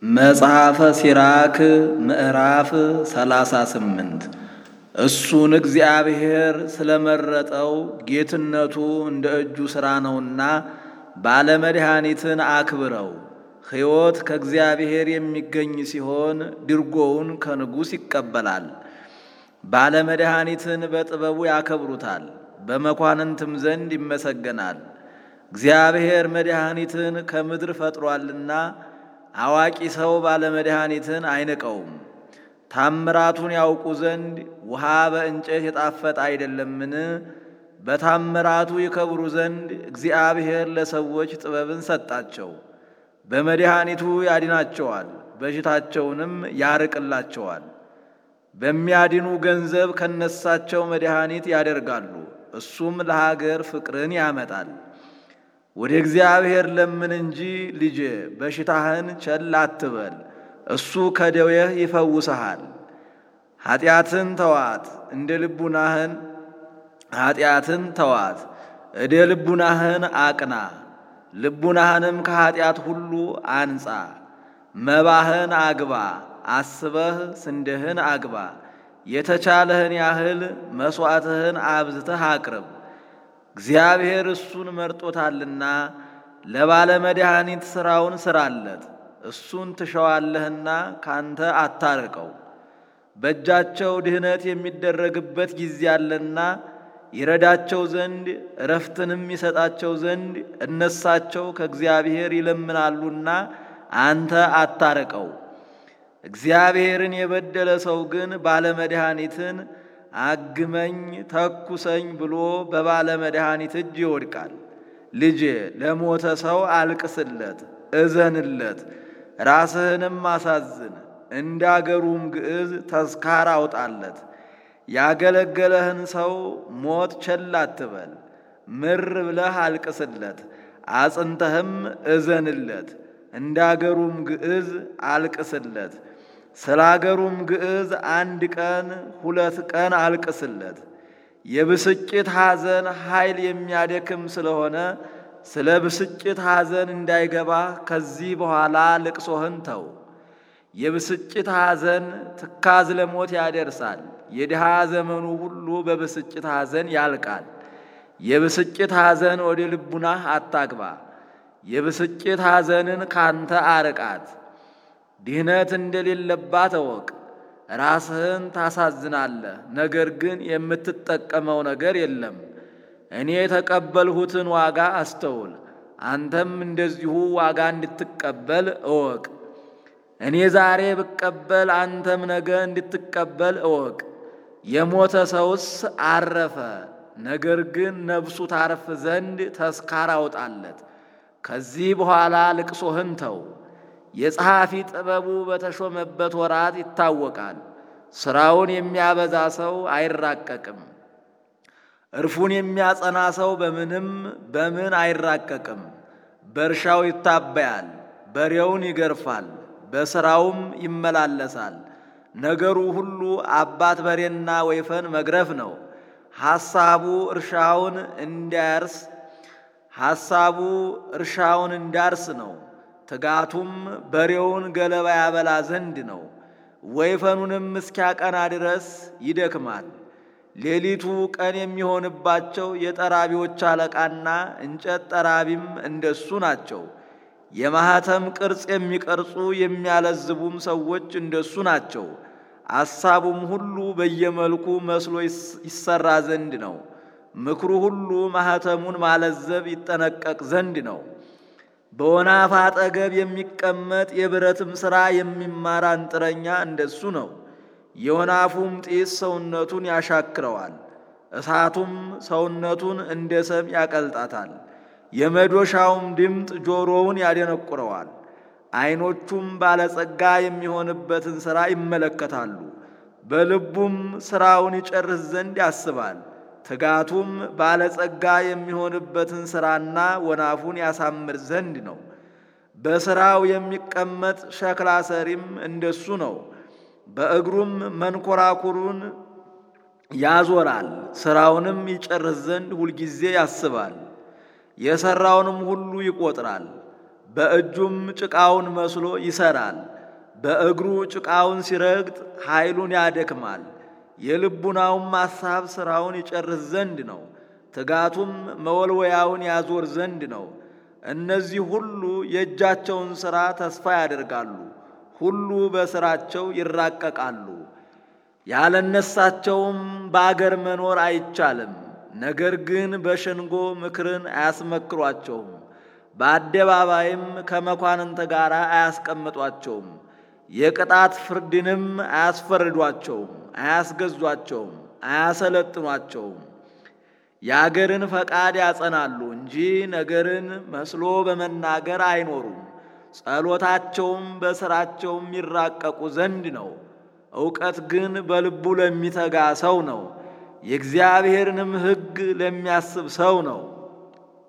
መጽሐፈ ሲራክ ምዕራፍ ሰላሳ ስምንት እሱን እግዚአብሔር ስለመረጠው ጌትነቱ እንደ እጁ ሥራ ነውና ባለመድኃኒትን አክብረው። ሕይወት ከእግዚአብሔር የሚገኝ ሲሆን ድርጎውን ከንጉሥ ይቀበላል። ባለመድኃኒትን በጥበቡ ያከብሩታል፣ በመኳንንትም ዘንድ ይመሰገናል። እግዚአብሔር መድኃኒትን ከምድር ፈጥሯልና አዋቂ ሰው ባለመድኃኒትን አይንቀውም። ታምራቱን ያውቁ ዘንድ ውሃ በእንጨት የጣፈጠ አይደለምን? በታምራቱ ይከብሩ ዘንድ እግዚአብሔር ለሰዎች ጥበብን ሰጣቸው። በመድኃኒቱ ያድናቸዋል፣ በሽታቸውንም ያርቅላቸዋል። በሚያድኑ ገንዘብ ከነሳቸው መድኃኒት ያደርጋሉ፣ እሱም ለሀገር ፍቅርን ያመጣል። ወደ እግዚአብሔር ለምን እንጂ ልጄ በሽታህን ቸል አትበል፣ እሱ ከደዌህ ይፈውሰሃል። ኃጢአትን ተዋት እንደ ልቡናህን ኃጢአትን ተዋት እደ ልቡናህን አቅና፣ ልቡናህንም ከኃጢአት ሁሉ አንጻ። መባህን አግባ አስበህ ስንዴህን አግባ። የተቻለህን ያህል መሥዋዕትህን አብዝተህ አቅርብ። እግዚአብሔር እሱን መርጦታልና ለባለመድኃኒት ሥራውን ሥራለት። እሱን ትሸዋለህና ካንተ አታርቀው። በእጃቸው ድህነት የሚደረግበት ጊዜ አለና ይረዳቸው ዘንድ እረፍትንም ይሰጣቸው ዘንድ እነሳቸው ከእግዚአብሔር ይለምናሉና አንተ አታርቀው። እግዚአብሔርን የበደለ ሰው ግን ባለመድኃኒትን አግመኝ ተኩሰኝ ብሎ ባለመድኃኒት እጅ ይወድቃል። ልጄ ለሞተ ሰው አልቅስለት፣ እዘንለት፣ ራስህንም አሳዝን። እንዳገሩም ግዕዝ ተስካር አውጣለት። ያገለገለህን ሰው ሞት ቸል አትበል። ምር ብለህ አልቅስለት፣ አጽንተህም እዘንለት። እንዳገሩም ግዕዝ አልቅስለት። ስለ አገሩም ግዕዝ አንድ ቀን ሁለት ቀን አልቅስለት። የብስጭት ሐዘን ኃይል የሚያደክም ስለሆነ ስለ ብስጭት ሐዘን እንዳይገባ ከዚህ በኋላ ልቅሶህን ተው። የብስጭት ሐዘን ትካዝ ለሞት ያደርሳል። የድሃ ዘመኑ ሁሉ በብስጭት ሐዘን ያልቃል። የብስጭት ሐዘን ወደ ልቡናህ አታግባ። የብስጭት ሐዘንን ካንተ አርቃት። ድህነት እንደሌለባት እወቅ። ራስህን ታሳዝናለህ፣ ነገር ግን የምትጠቀመው ነገር የለም። እኔ የተቀበልሁትን ዋጋ አስተውል፣ አንተም እንደዚሁ ዋጋ እንድትቀበል እወቅ። እኔ ዛሬ ብቀበል አንተም ነገ እንድትቀበል እወቅ። የሞተ ሰውስ አረፈ፣ ነገር ግን ነፍሱ ታርፍ ዘንድ ተስካር አውጣለት። ከዚህ በኋላ ልቅሶህን ተው። የጸሐፊ ጥበቡ በተሾመበት ወራት ይታወቃል። ሥራውን የሚያበዛ ሰው አይራቀቅም። እርፉን የሚያጸና ሰው በምንም በምን አይራቀቅም። በእርሻው ይታበያል፣ በሬውን ይገርፋል፣ በሥራውም ይመላለሳል። ነገሩ ሁሉ አባት በሬና ወይፈን መግረፍ ነው። ሐሳቡ እርሻውን እንዲያርስ ሐሳቡ እርሻውን እንዳርስ ነው። ትጋቱም በሬውን ገለባ ያበላ ዘንድ ነው። ወይፈኑንም እስኪያቀና ድረስ ይደክማል። ሌሊቱ ቀን የሚሆንባቸው የጠራቢዎች አለቃና እንጨት ጠራቢም እንደሱ ናቸው። የማኅተም ቅርጽ የሚቀርጹ የሚያለዝቡም ሰዎች እንደሱ ናቸው። አሳቡም ሁሉ በየመልኩ መስሎ ይሰራ ዘንድ ነው። ምክሩ ሁሉ ማኅተሙን ማለዘብ ይጠነቀቅ ዘንድ ነው። በወናፍ አጠገብ የሚቀመጥ የብረትም ሥራ የሚማር አንጥረኛ እንደሱ ነው። የወናፉም ጢስ ሰውነቱን ያሻክረዋል፣ እሳቱም ሰውነቱን እንደ ሰም ያቀልጣታል። የመዶሻውም ድምፅ ጆሮውን ያደነቁረዋል። ዐይኖቹም ባለጸጋ የሚሆንበትን ሥራ ይመለከታሉ። በልቡም ሥራውን ይጨርስ ዘንድ ያስባል። ትጋቱም ባለጸጋ የሚሆንበትን ሥራና ወናፉን ያሳምር ዘንድ ነው። በሥራው የሚቀመጥ ሸክላ ሰሪም እንደሱ ነው። በእግሩም መንኮራኩሩን ያዞራል፣ ሥራውንም ይጨርስ ዘንድ ሁልጊዜ ያስባል። የሠራውንም ሁሉ ይቆጥራል። በእጁም ጭቃውን መስሎ ይሰራል። በእግሩ ጭቃውን ሲረግጥ ኃይሉን ያደክማል። የልቡናውም ሐሳብ ሥራውን ይጨርስ ዘንድ ነው። ትጋቱም መወልወያውን ያዞር ዘንድ ነው። እነዚህ ሁሉ የእጃቸውን ሥራ ተስፋ ያደርጋሉ፣ ሁሉ በሥራቸው ይራቀቃሉ። ያለነሳቸውም በአገር መኖር አይቻልም። ነገር ግን በሸንጎ ምክርን አያስመክሯቸውም፣ በአደባባይም ከመኳንንት ጋር አያስቀምጧቸውም። የቅጣት ፍርድንም አያስፈርዷቸውም፣ አያስገዟቸውም፣ አያሰለጥኗቸውም። የአገርን ፈቃድ ያጸናሉ እንጂ ነገርን መስሎ በመናገር አይኖሩም። ጸሎታቸውም በሥራቸውም ይራቀቁ ዘንድ ነው። እውቀት ግን በልቡ ለሚተጋ ሰው ነው፣ የእግዚአብሔርንም ሕግ ለሚያስብ ሰው ነው።